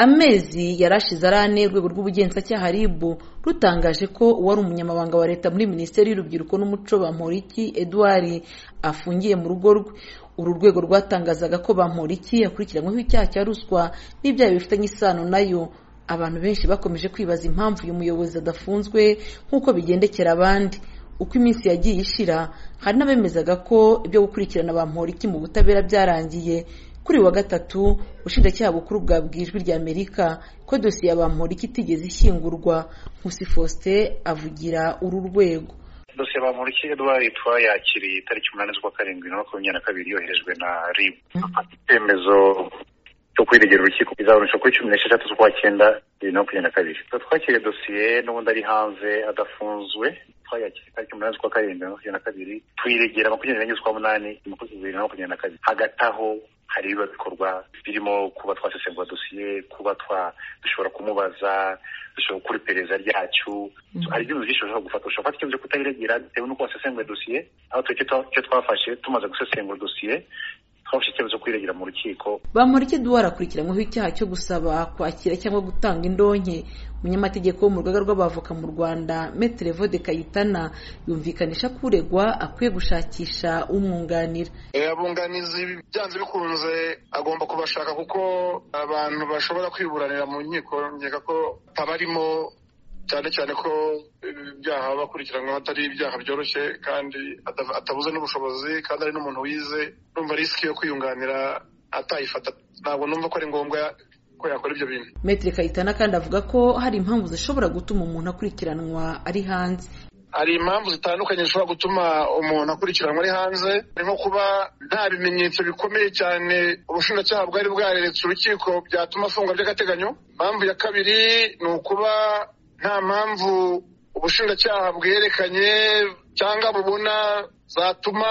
amezi yari ashize arane urwego rw'ubugenzacyaha rib rutangaje ko uwari umunyamabanga wa leta muri minisiteri y'urubyiruko n'umuco bamporiki edouard afungiye mu rugo rwe uru rwego rwatangazaga ko bamporiki yakurikiranyweho icyaha cya ruswa n'ibyaha bifitanye isano nayo abantu benshi bakomeje kwibaza impamvu uyu muyobozi adafunzwe nk'uko bigendekera abandi uko iminsi yagiye ishira hari n'abemezaga ko ibyo gukurikirana bamporiki mu butabera byarangiye kuri uyu wa gatatu ubushinjacyaha bukuru bwabwiye ijwi rya amerika ko dosiye ya bamporiki itigeze ishyingurwa nkusi faustin avugira uru rwego dosiye bamporiki edouard twayakiriye itariki umunani z'ukwa karindwi na makumyabiri na kabiri yoherejwe na rib afata icyemezo cyo kwiregera urukiko izaboneka kuri cumi n'esheshatu z'ukwa cyenda bibiri na makumyabiri na kabiri twakiriye dosiye n'ubundi ari hanze adafunzwe twayakiriye itariki umunani z'ukwa karindwi na makumyabiri na kabiri tuyiregera makumyabiri n'enye z'ukwa munani makumyabiri bibiri na makumyabiri na kabiri hagati aho hari ibiba bikorwa birimo kuba twasesengura dosiye kuba dushobora kumubaza dushobora gukora iperereza ryacyo hari ibyemezo byinshi bashobora gufata ushobora gufata icyemezo kutayiregera bitewe n'uko wasesenguye dosiye aho twe icyo twafashe tumaze gusesengura dosiye twafashe icyemezo kwiregera mu rukiko bamuriki duwara akurikiranyweho icyaha cyo gusaba kwakira cyangwa gutanga indonke umunyamategeko wo mu rugaga rw'abavoka mu rwanda metere vode kayitana yumvikanisha ko uregwa akwiye gushakisha umwunganira abunganizi byanze bikunze agomba kubashaka kuko abantu bashobora kwiburanira mu nkiko nkeka ko tabarimo cyane cyane ko ibyaha baba bakurikiranyweho atari ibyaha byoroshye kandi atabuze n'ubushobozi kandi ari n'umuntu wize numva risiki yo kwiyunganira atayifata ntabwo numva ko ari ngombwa ko yakora ibyo bintu metero kayitana kandi avuga ko hari impamvu zishobora gutuma umuntu akurikiranwa ari hanze hari impamvu zitandukanye zishobora gutuma umuntu akurikiranwa ari hanze nko kuba nta bimenyetso bikomeye cyane ubushinjacyaha bwari bwareretse urukiko byatuma afungwa by'agateganyo impamvu ya kabiri ni ukuba nta mpamvu ubushinjacyaha bwerekanye cyangwa bubona zatuma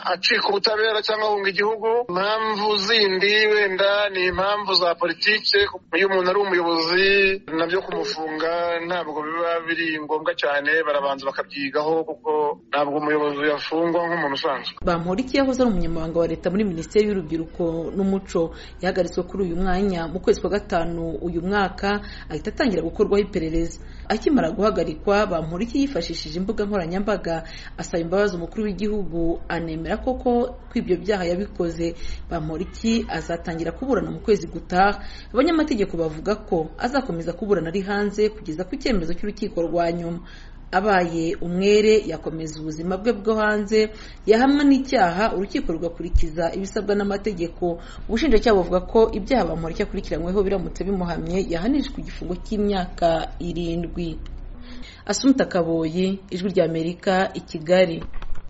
acika ubutabera cyangwa ahunga igihugu impamvu zindi wenda ni impamvu za politiki iyo umuntu ari umuyobozi nabyo kumufunga ntabwo biba biri ngombwa cyane barabanza bakabyigaho kuko ntabwo umuyobozi yafungwa nk'umuntu usanzwe bamporiki yahoze ari umunyamabanga wa leta muri minisiteri y'urubyiruko n'umuco yahagaritswe kuri uyu mwanya mu kwezi kwa gatanu uyu mwaka ahita atangira gukorwaho iperereza akimara guhagarikwa bamporiki yifashishije imbuga nkoranyambaga asaba imbabazi umukuru umukuru w'igihugu anemera koko ko ibyo byaha yabikoze bamporiki azatangira kuburana mu kwezi gutaha abanyamategeko bavuga ko azakomeza kuburana ari hanze kugeza ku cyemezo cy'urukiko rwa nyuma abaye umwere yakomeza ubuzima bwe bwo hanze yahamwa n'icyaha urukiko rugakurikiza ibisabwa n'amategeko ubushinjacyaha buvuga ko ibyaha bamporiki akurikiranyweho biramutse bimuhamye yahanishwa igifungo cy'imyaka irindwi asumta kaboyi ijwi ry'amerika i kigali